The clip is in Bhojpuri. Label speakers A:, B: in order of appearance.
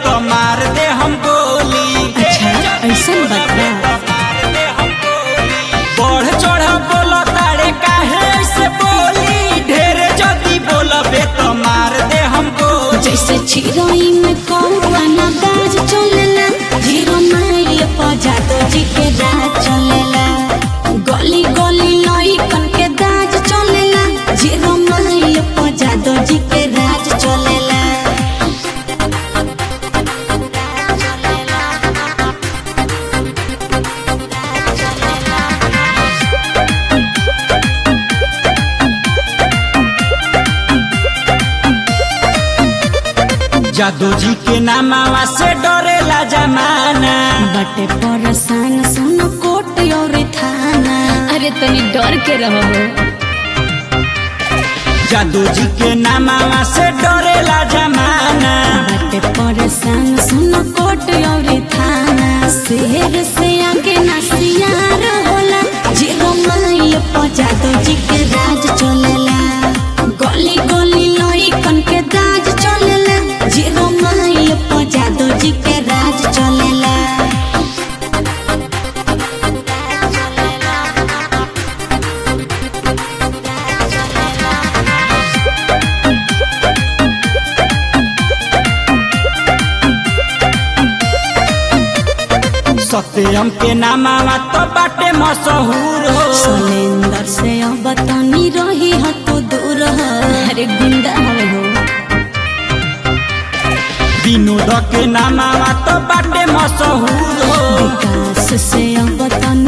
A: तो मार दे हम गोली
B: अच्छा ऐसन बात बा
A: बढ़ चढ़ बोल तारे काहे ऐसे बोली ढेरे जदी बोलबे तो मार दे हम गोली
B: जैसे चिड़ई में कौआ ना बाज चलेला जीरो माइल पर जादू जी के राज चलेला गली गली लइकन के दाज चलेला जीरो माइल पर जादू जी के राज चलेला
A: जादू जी के नामावा से डरेला जमाना
B: बटे परसान सुन कोट और थाना अरे तनी डर के रहो
A: जादू जी के नामावा से डरेला जमाना
B: बटे परसान सुन कोट और थाना शेर से आगे ना सियार होला जीरो माइल पर जादू जी के राज चलेला गली गली लइकन के दाज चलेला जीरो माइल पर जादू जी के राज चलेला
A: सत्यम के नामावा तो बाटे मशहूर हो
B: सलेंदर से अब तनी रही हो तो दूर हो अरे गुंडा हवे हो
A: विनोद के नामावा तो बाटे मशहूर हो
B: विकास से अब तनी